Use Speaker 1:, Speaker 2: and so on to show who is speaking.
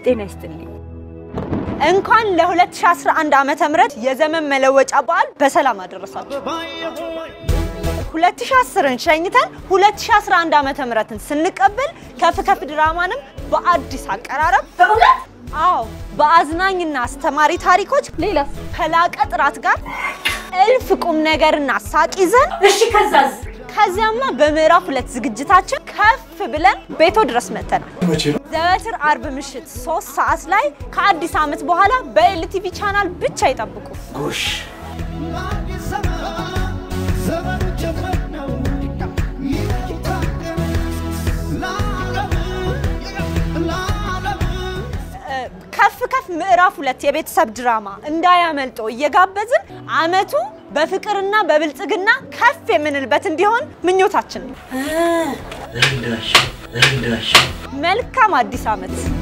Speaker 1: ጤና ይስጥልኝ። እንኳን ለ2011 ዓመተ ምህረት የዘመን መለወጫ በዓል በሰላም አደረሳችሁ። 2010ን ሸኝተን 2011 ዓመተ ምህረትን ስንቀበል ከፍ ከፍ ድራማንም በአዲስ አቀራረብ አዎ በአዝናኝና አስተማሪ ታሪኮች
Speaker 2: ሌላስ?
Speaker 1: ከላቀ ጥራት ጋር እልፍ ቁም ነገርና ሳቅ ይዘን
Speaker 2: እሺ ከዛዝ?
Speaker 1: ከዚያማ በምዕራፍ ሁለት ዝግጅታችን ከፍ ብለን ቤቶ ድረስ መጥተናል። ዘወትር አርብ ምሽት ሶስት ሰዓት ላይ ከአዲስ ዓመት በኋላ በኤልቲቪ ቻናል ብቻ ይጠብቁ።
Speaker 3: ጎሽ
Speaker 1: እ፣ ከፍ ከፍ ምዕራፍ ሁለት የቤተሰብ ድራማ እንዳያመልጦ እየጋበዝን ዓመቱ በፍቅርና በብልጽግና ከፍ የምንልበት እንዲሆን ምኞታችን ነው።
Speaker 3: እንዳሽ እንዳሽ
Speaker 1: መልካም አዲስ ዓመት።